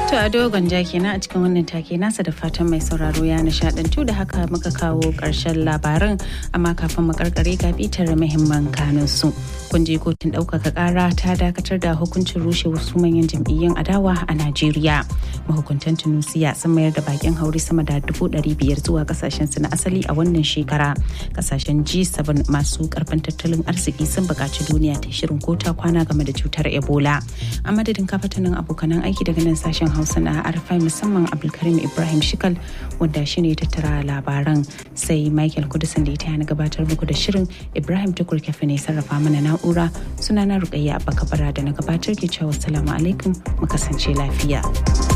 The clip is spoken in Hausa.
To a dogon ja kenan a cikin wannan take nasa da fatan mai sauraro ya nishadantu da haka muka kawo ƙarshen labaran amma kafin mu karkare ga bitar muhimman kanun su. Kun je kotun ɗaukaka ƙara ta dakatar da hukuncin rushe wasu manyan jam'iyyun adawa a Najeriya. Mahukuntan Tunusiya sun mayar da bakin hauri sama da dubu ɗari biyar zuwa kasashen su na asali a wannan shekara. Kasashen G7 masu karfin tattalin arziki sun buƙaci duniya ta shirin kota kwana game da cutar Ebola. A madadin kafatanin abokanan aiki daga nan sashen hausa na arfai musamman abdulkarim ibrahim shikal wanda shi ne tattara labaran sai michael kudusan da ita na gabatar muku da shirin ibrahim tukur kafe ne sarrafa mana na'ura suna na rukayya abba kabara da na gabatar ke cewa salamu alaikum mu kasance lafiya.